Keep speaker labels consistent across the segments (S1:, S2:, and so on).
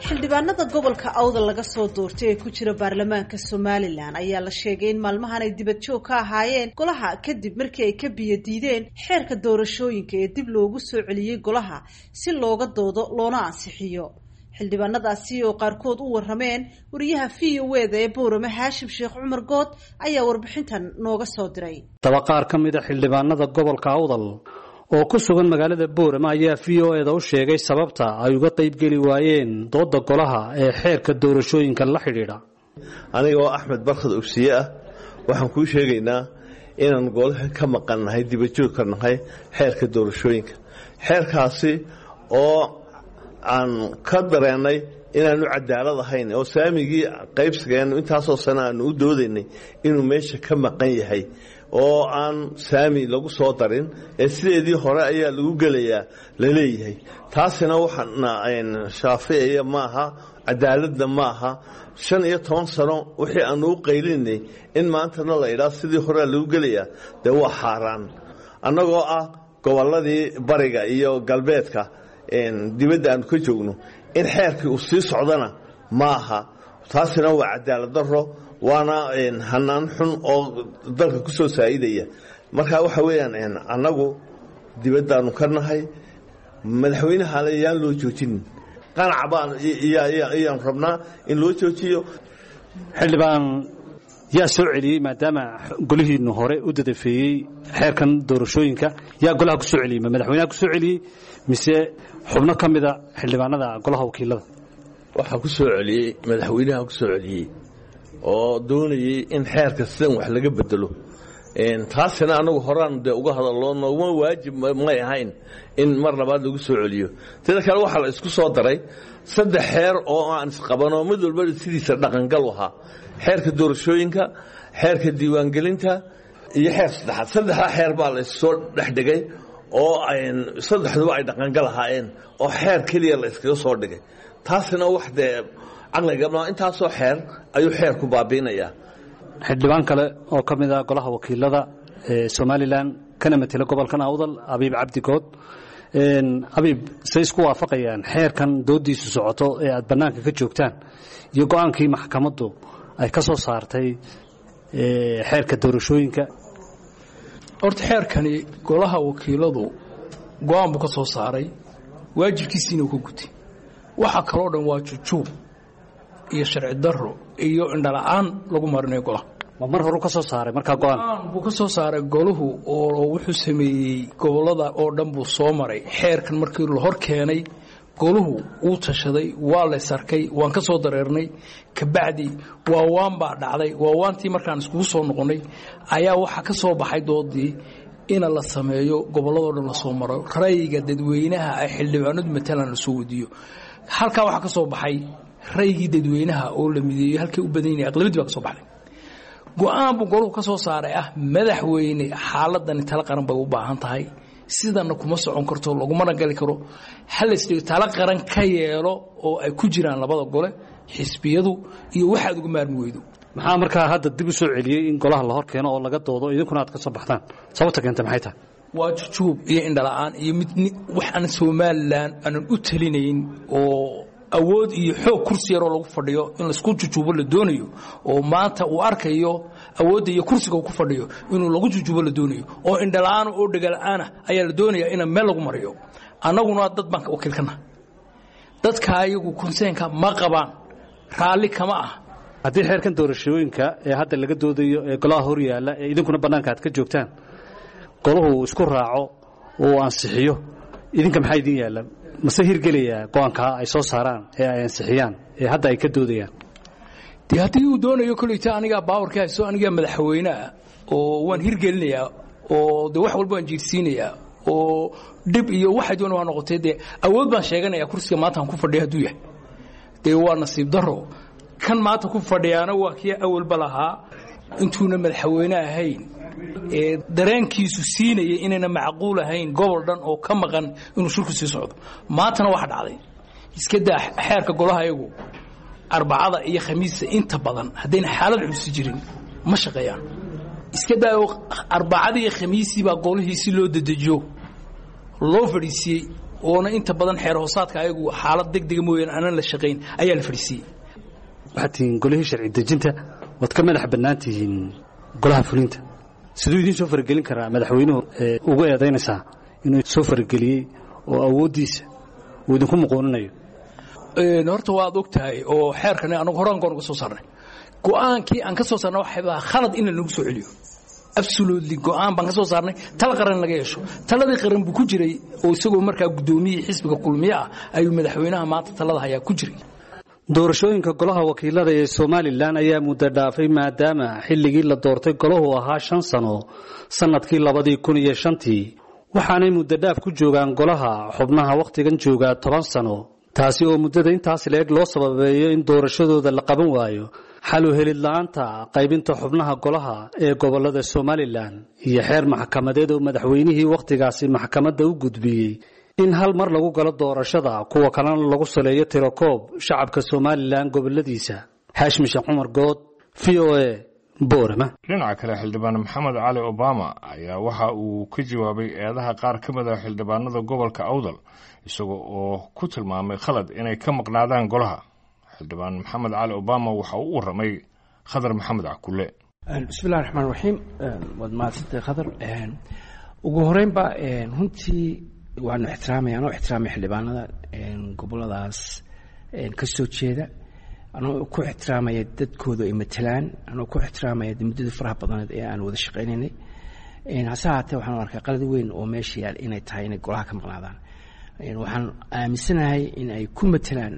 S1: xildhibaanada gobolka awdal laga soo doortay ee ku jira baarlamaanka somalilan ayaa la sheegay in maalmahan ay dibad joog ka ahaayeen golaha kadib markii ay ka biyo diideen xeerka doorashooyinka ee dib loogu soo celiyey golaha si looga doodo loona ansixiyo xildhibaanadaasi oo qaarkood u warameen wariyaha v o eda ee boorame haashim sheekh cumar good ayaa warbixintan nooga soo diray
S2: daba qaar ka mid a xildhibaanada gobolka awdal oo ku sugan magaalada boorama ayaa v o eda u sheegay sababta ay uga qaybgeli waayeen dooda golaha ee xeerka doorashooyinka la xidhiidha
S3: aniga oo axmed barkhad ogsiye ah waxaan kuu sheegaynaa inaan golaha ka maqannahay dibajoogka nahay xeerka doorashooyinka xeerkaasi oo aan ka dareennay inaanu cadaalad ahayn oo saamigii qaybsigeennu intaasoo sane aanu u doodaynay inuu meesha ka maqan yahay oo aan saami lagu soo darin ee sideedii hore ayaa lagu gelayaa la leeyahay taasina waxaana shaaficaya maaha cadaaladna maaha shan iyo toban sano wixii aanu u qaylinay in maantana la idhaa sidii horea lagu gelayaa dee waa xaaraan annagoo ah gobolladii bariga iyo galbeedka dibadda aanu ka joogno in xeerkii uu sii socdana maaha taasina waa cadaalad daro waana hanaan xun oo dalka ku soo saa'idaya marka waxa weeyaan annagu dibaddaanu ka nahay madaxweynehale yaan loo joojinin qanac baan iyaan rabnaa in loo joojiyo
S2: xildhibaan yaa soo celiyey maadaama golihiinu hore u dadafeeyey xeerkan doorashooyinka yaa golaha ku soo celiyey ma madaxweynaha ku soo celiyey mise xubno ka mida xildhibaanada golaha wakiilada
S3: waxaa ku soo celiyey madaxweynaha ku soo celiyey oo doonayey in xeerka sidan wax laga bedelo taasina anagu horaan dee uga hadallo nooguma waajib may ahayn in mar labaad lagu soo celiyo sida kale waxaa la isku soo daray saddex xeer oo aan isqabanoo mid walba sidiisa dhaqangal ahaa xeerka doorashooyinka xeerka diiwaangelinta iyo xeer saddexaad saddexdaa xeer baa la issoo dhexdhigay oo saddexduba ay dhaqangal ahaayeen oo xeer keliya la iskaga soo dhigay taasina wax dee caqliga intaasoo xeer ayuu xeerku baabiinayaa
S2: xildhibaan kale oo ka mid ah golaha wakiilada ee somalilan kana matela gobolkan awdal abiib cabdi good abiib say isku waafaqayaan xeerkan doodiisu socoto ee aad bannaanka ka joogtaan iyo go-aankii maxkamaddu ay ka soo saartay xeerka doorashooyinka
S4: horta xeerkani golaha wakiiladu go-aan buu ka soo saaray waajibkiisiina uu ka gutay waxa kaloo dhan waa jujuub iyo sharci daro iyo indhala-aan lagu marinayo golaha
S2: ma mar horu ka soo saaray markaa go-aan
S4: buu ka soo saaray golahu oo wuxuu sameeyey gobolada oo dhan buu soo maray xeerkan markii la hor keenay golahu wuu tashaday waa la sarkay waan ka soo dareernay kabacdi waawaan baa dhacday waawaantii markaan iskugu soo noqonnay ayaa waxaa ka soo baxay doodii ina la sameeyo gobolladoo dhan lasoo maro rayga dadweynaha ay xildhibaanadu matalan lasoo wadiyo halkaa waxaa ka soo baxay raygii dadweynaha oo la mideeyo halkay u badan yihin aqlabiyadii baa ka soo baxday go-aan buu golahu ka soo saaray ah madaxweyne xaaladani tala qaran bay u baahan tahay sidana kuma socon karto lagumana gali karo halaysdhigo tala qaran ka yeelo oo ay ku jiraan labada gole xisbiyadu iyo waxaad uga maarmi weydo
S2: maxaa markaa hadda dib u soo celiyey in golaha la hor keeno oo laga doodo idinkuna aad ka soo baxdaan sababta keenta maxay tahay
S4: waa jujuub iyo indhala-aan iyo mid wax aan somalilan aanan u talinayn oo awood iyo xoog kursi yaroo lagu fadhiyo in laisku jujuubo la doonayo oo maanta uu arkayo awoodda iyo kursiga uu ku fadhiyo inuu lagu jujuubo la doonayo oo indhala-aana oo dhegala-aana ayaa la doonaya ina meel lagu mariyo annaguna dad baan wakiilkana dadka ayagu konseenka ma qabaan raalli kama ah
S2: haddii xeerkan doorashooyinka ee hadda laga doodayo ee golaha hor yaalla ee idinkuna bannaanka aad ka joogtaan golahu uu isku raaco uu ansixiyo idinka maxaa idin yaalla mase hirgelayaa go-aankaa ay soo saaraan ee ay ansixiyaan ee hadda ay ka doodayaan
S4: de haddii uu doonayo koleyta anigaa baawarka hayso anigaa madaxweyneah oo waan hirgelinayaa oo de wax walba waan jiirsiinayaa oo dhib iyo waxay doona waa noqotay dee awood baan sheeganaya kursiga maanta aan ku fadhiya hadduu yahay dee waa nasiib daro kan maanta ku fadhiyaana waa kii awalba lahaa intuuna madaxweyne ahayn ee dareenkiisu siinaya inayna macquul ahayn gobol dhan oo ka maqan inuu shirku sii socdo maantana waxa dhacday iska daa xeerka golaha iyagu arbacada iyo khamiista inta badan haddayna xaalad xusi jirin ma shaqeeyaan iska daa arbacada iyo khamiistii baa golihii si loo dedejiyo loo fadhiisiiyey oona inta badan xeer hoosaadka ayagu xaalad degdega mooyaane aanan la shaqayn ayaa la fadhiisiiyey
S2: waxaad tihiin golihii sharci dejinta waad ka madax bannaan tihiin golaha fulinta siduu idiin soo faragelin karaa madaxweynuhu ugu eedaynaysaa inuu soo farageliyey oo awooddiisa uu idinku muquuninayo
S4: horta waad og tahay oo xeerkan anagu horaan goon uga soo saarnay go-aankii aan ka soo saarnay waxaa khalad in lanagu soo celiyo absolutely go-aan baan ka soo saarnay tala qaran laga yeesho taladii qaran buu ku jiray oo isagoo markaa guddoomiyihii xisbiga kulmiye ah ayuu madaxweynaha maanta talada hayaa ku jiray
S2: doorashooyinka golaha wakiilada ee somalilan ayaa muddo dhaafay maadaama xilligii la doortay golahu ahaa shan sano sannadkii labadii kun iyo shantii waxaanay muddo dhaaf ku joogaan golaha xubnaha wakhtigan joogaa toban sano taasi oo muddada intaas leeg loo sababeeyo in doorashadooda la qaban waayo xalu helid la-aanta qaybinta xubnaha golaha ee gobolada somalilan iyo xeer maxkamadeed oo madaxweynihii wakhtigaasi maxkamadda u gudbiyey in hal mar lagu galo doorashada kuwa kalena lagu saleeyo tirokoob shacabka somalilan goboladiisa xaashim sheekh cumar good v o a boorama
S5: dhinaca kale xildhibaan maxamed cali obama ayaa waxa uu ka jawaabay eedaha qaar ka mid a xildhibaanada gobolka awdal isaga oo ku tilmaamay khalad inay ka maqnaadaan golaha xildhibaan maxamed cali obama waxa uu u waramay khadar maxamed cakule
S6: bismillahi raxmaan raxiim waad mahadsantay khadar ugu horeynba runtii waanu ixtiraamaya anoo ixtiraamay xildhibaanada goboladaas ka soo jeeda anoo ku ixtiraamaya dadkooda ay matelaan anoo ku ixtiraamaya muddadii faraha badneed ee aan wada shaqaynaynay hase haatee waxaan arkay qalad weyn oo meesha yaal inay tahay inay golaha ka maqnaadaan waxaan aaminsanahay in ay ku matelaan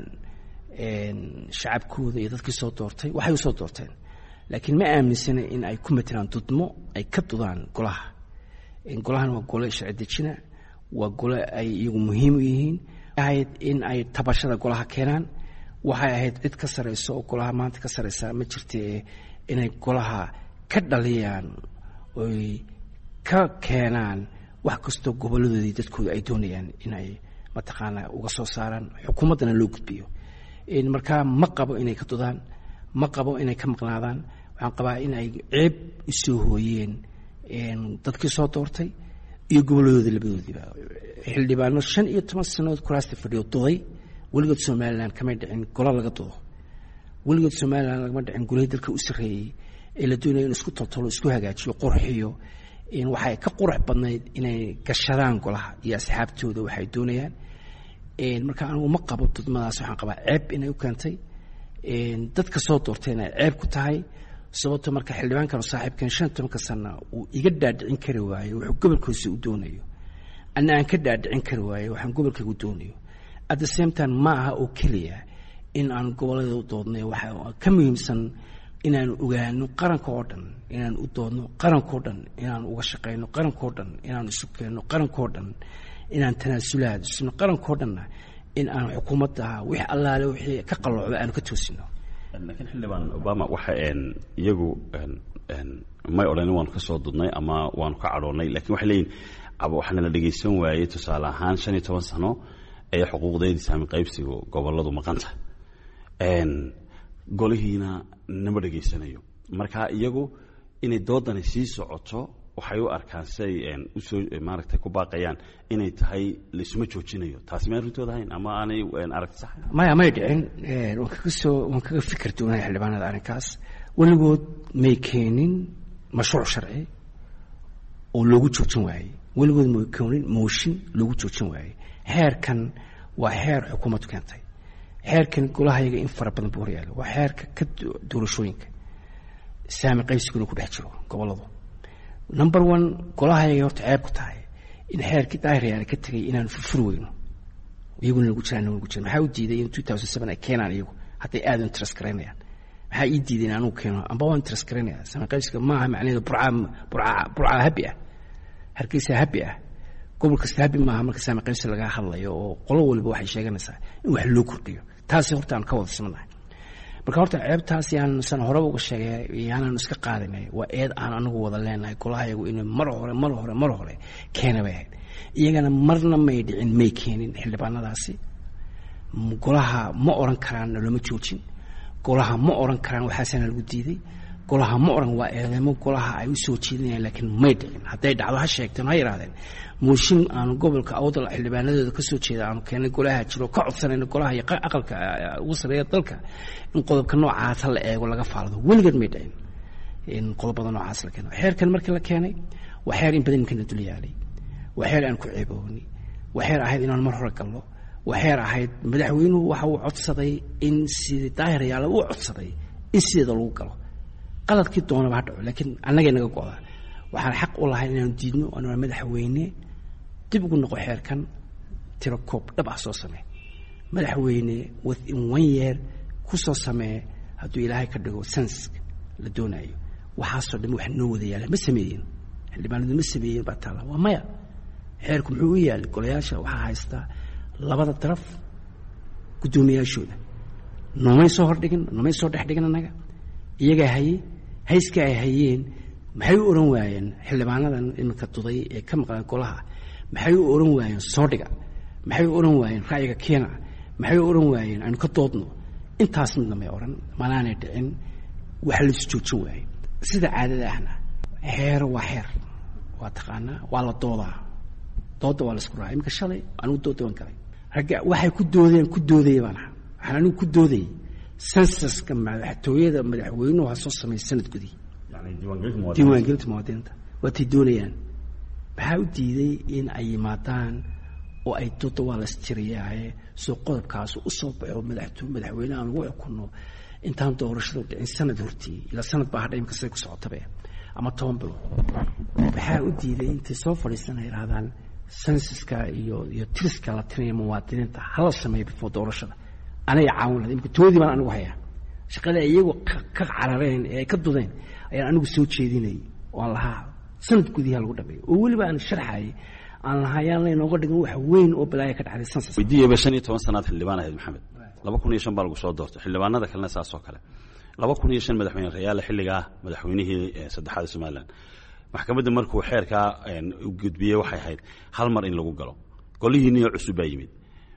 S6: shacabkooda iyo dadkii soo doortay waxay usoo doorteen laakiin ma aaminsana in ay ku matelaan dudmo ay ka dudaan golaha golahan waa gole sharci dejina waa gole ay iyagu muhiim u yihiin ahayd in ay tabashada golaha keenaan waxay ahayd cid ka sarayso oo golaha maanta ka saraysa ma jirte inay golaha ka dhaliyaan oy ka keenaan wax kastoo goboladoodii dadkooda ay doonayaan inay mataqaanaa uga soo saaraan xukuumaddana loo gudbiyo markaa ma qabo inay ka dudaan ma qabo inay ka maqnaadaan waxaan qabaa in ay ceeb usoo hooyeen dadkii soo doortay iyo goboladooda labadoodiiba xildhibaano shan iyo toban sanadood kuraasta fadhiyo duday weligood somalilan kamay dhicin golo laga dudo weligood somalilan lagama dhicin golihii dalka u sarreeyey ee la doonaya in isku toltolo isku hagaajiyo qurxiyo waxay ka qurux badnayd inay gashadaan golaha iyo asxaabtooda waxay doonayaan marka anigu ma qabo dudmadaas waxaan qabaa ceeb inay u keentay dadka soo doortay inay ceeb ku tahay sababto marka xildhibaankan saaxiibkan shan tobanka sana uu iga dhaadhicin kari waayo wuxuu gobolkiisa u doonayo anna aan ka dhaadhicin kari waayo waxaan gobolkayga u doonayo at the same time ma aha oo keliya in aan gobollada u doodnay waxaa ka muhiimsan inaan ogaano qaranka oo dhan inaan u doodno qarankao dhan inaan uga shaqayno qarankao dhan inaan isu keenno qarankao dhan inaan tanaasulaad isno qarankao dhanna in aan xukuumadda wix allaale wixii ka qalloocda aanu ka toosino
S7: laakiin xildhibaan obama waxa iyagu may odhanin waanu ka soo dudnay ama waanu ka cadhoonnay lakiin waxay leeyihin waxaana la dhegaysan waayey tusaale ahaan shan iyo toban sano ee xuquuqdeedii saami qaybsigu gobolladu maqanta golihiina nama dhegaysanayo marka iyagu inay doodani sii socoto waxay u arkaan siay usoo maaragtay ku baaqayaan inay tahay laisuma joojinayo taasi may arrintooda ahayn ama aanay aragti sax
S6: maya may dhicin waan kaga soo waan kaga fikir duunahay xildhibaanada arrinkaas weligood may keenin mashruuc sharci oo loogu joojin waayey weligood may keenin mooshin loogu joojin waayey xeerkan waa xeer xukuumaddu keentay xeerkan golahayaga in fara badan buu horyaala waa xeerka ka doorashooyinka saami qaybsiguna ku dhex jiro gobolladu number one golahayaga horta ceeb ku tahay in xeerkii daahiryaala ka tegay inaanu furfuri weyno iyaguna nagu jiraan nagu jiran maxaa u diiday in two thousand seven ay keenaan iyagu hadday aada interest garaynayaan maxaa ii diiday in anugu keeno amba waa interest garaynaya saami qaybsiga maaha macnaheedu burcaa burcaa burcaa habi ah hargeysa habi ah gobol kasta habi maaha marka saami qaybsi laga hadlayo oo qolo waliba waxay sheeganaysaa in wax loo kordhiyo taasi horta aan ka wada simanahay marka horta ceebtaas yaan san horeba uga sheegay yaanaan iska qaadanay waa eed aan anagu wada leenahay golahayagu inay mar hore mar hore mar hore keena bay ahayd iyagana marna may dhicin may keenin xildhibaanadaasi golaha ma oran karaan naloma joojin golaha ma oran karaan waxaasana lagu diiday golaha ma oran waa eedeymo golaha ay u soo jeedinayaan laakiin may dhicin hadday dhacdo ha sheegteen ha yidhahdeen mooshin aanu gobolka awdal xildhibaanadooda ka soo jeeda aanu keennay golaha jiro ka codsanayna golaha iyo aqalka ugu sarreeya dalka in qodobka noocaasa la eego laga faalado weligeed may dhicin in qodobada noocaas la keeno xeerkan markii la keenay waa xeer in badan imkana dul yaalay waa xeer aan ku ceebooni waa xeer ahayd inaan mar hore galno waa xeer ahayd madaxweynuhu waxa uu codsaday in sidii daahirayaala uu codsaday in sideeda lagu galo qaladkii doonaba ha dhaco laakiin annagay naga go-daa waxaan xaq u lahay inaanu diidno anaa madaxweyne dib ugu noqo xeerkan tiro koob dhab ah soo samee madaxweyne within one year ku soo samee hadduu ilaahay ka dhigo senska la doonayo waxaasoo dhan wax noo wada yaala ma sameeyin xildhibaanadu ma sameeyin baa taala waa maya xeerku muxuu u yaalay golayaasha waxaa haystaa labada daraf guddoomiyaashooda noomay soo hordhigin noomay soo dhex dhigin annaga iyagaa hayey hayska ay hayeen maxay u ohan waayeen xildhibaanadan iminka duday ee ka maqlaan golaha maxay u ohan waayeen soo dhiga maxay u ohan waayeen ra'yiga keena maxay u ohan waayeen aynu ka doodno intaas midna may odhan manaanay dhicin waxa laisu joojin waaye sida caadada ahna xeero waa xeer waa taqaanaa waa la doodaa dooda waa la isku raacay iminka shalay anigu dooda waan galay ragga waxay ku doodeen ku doodaya baan ahaa waxaan anigu ku doodayay sensaska madaxtooyada madaxweynuhu ha soo sameeya sanad gudi diiwaangelinta muwaadiniinta waatay doonayaan maxaa u diiday in ay yimaadaan oo ay dooda waa la istiriyaaye soo qodobkaas u soo baxo madaxto madaxweyne aan lagu xukunno intaan doorashadu dhicin sanad hortii ilaa sanad baa hadha imika say ku socotabe ama toban bilood maxaa u diiday intay soo fadhiistan ay yidhahdaan sensaska iyo iyo tiriska la tirinaya muwaadiniinta hala sameeyo before doorashada anay caawin lahayd imika toodii baan anigu hayaa shaqada iyagu ka carareen ee ay ka dudeen ayaan anigu soo jeedinayay oo aan lahaa sanad gudiha lagu dhameeyo oo weliba aan sharxayay aan lahayaan laynooga dhigan wax weyn oo balaaya ka dhacday sensas
S7: weydiiyaba shan iyo toban sanaad xildhibaan ahayd maxamed laba kun iyo shan baa lagu soo doortay xildhibaanada kalena saas oo kale laba kun iyo shan madaxweyne rayaale xilligaa madaxweynihii saddexaad somalilan maxkamadda markuu xeerkaa u gudbiyey waxay ahayd hal mar in lagu galo golihiiniyo cusub baa yimid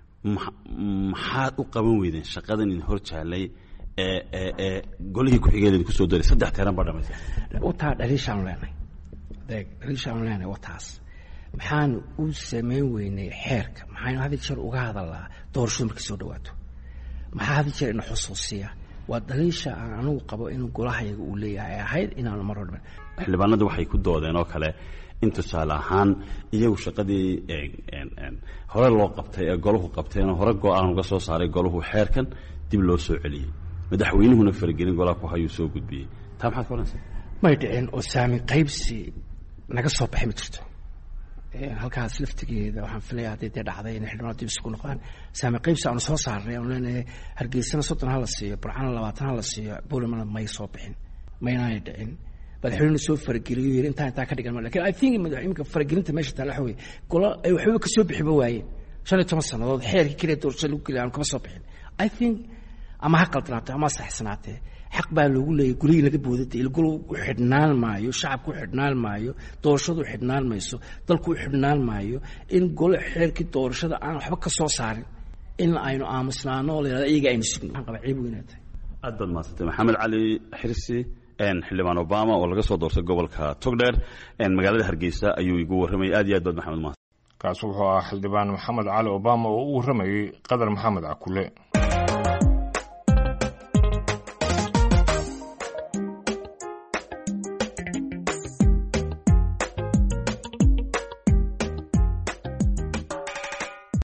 S7: maxaad u qaban weydeen shaqadan in hor jaalay ee ee ee golihii ku-xigeed kusoo daray saddex teeran baa dhamaystay
S6: wataa dhaliishaanu leenahay deeg dhaliishaanu leenahay wataas maxaan u samayn weynay xeerka maxaynu had jeer uga hadalnaa doorashadu markay soo dhawaato maxaa had jeer ina xusuusiya waa dhaliisha aan anigu qabo inuu golahayaga uu leeyahay ahayd inaanu mar hor
S7: xildhibaanadu waxay ku doodeen oo kale in tusaale ahaan iyagu shaqadii hore loo qabtay ee golahu qabteenoo hore go-aan uga soo saaray golahu xeerkan dib loo soo celiyey madaxweynuhuna faragelin golaha ku hayuu soo gudbiyey taa maxaad ka odhanaysaa
S6: may dhicin oo saamin qaybsi naga soo baxay ma jirto halkaas laftigeeda waxaan filaya haddii dee dhacday inay xildhibaanadu dib isugu noqdaan saamin qaybsi aanu soo saarnay aanu leenahay hargeysana soddon ha la siiyo burcana labaatan ha la siiyo buulimana may soo bixin maynaanay dhicin madaxweynuhu soo farageliyo yiri intaa intaa ka dhigan lakin i think madaxweynuka faragelinta meesha taala waxa weeye gola ay waxba ka soo bixiba waayeen shan iyo toban sannadood xeerkii keliya doorashada lagu geliya aanu kama soo bixin i think ama ha qaldanaatee ama ha saxsanaatee xaq baa loogu leeyahy gulihii laga boodada ilgol u xidhnaan maayo shacabku u xidhnaan maayo doorashadu u xidhnaan mayso dalku u xidhnaan maayo in gole xeerkii doorashada aan waxba ka soo saarin in aynu aamusnaano oo la yidhahdo iyaga aynu sugno waxaan qabaa ceeb weynaa tahay
S7: aad baad mahadsantay maxamed cali xirsi xildhibaan obama oo laga soo doortay gobolka togdheer magaalada hargeysa ayuu igu warramayay aad iyo aad baad maxamed mahad
S5: kaas wuxuu ahaa xildhibaan maxamed cali obama oo u warramayey qadar maxamed cakule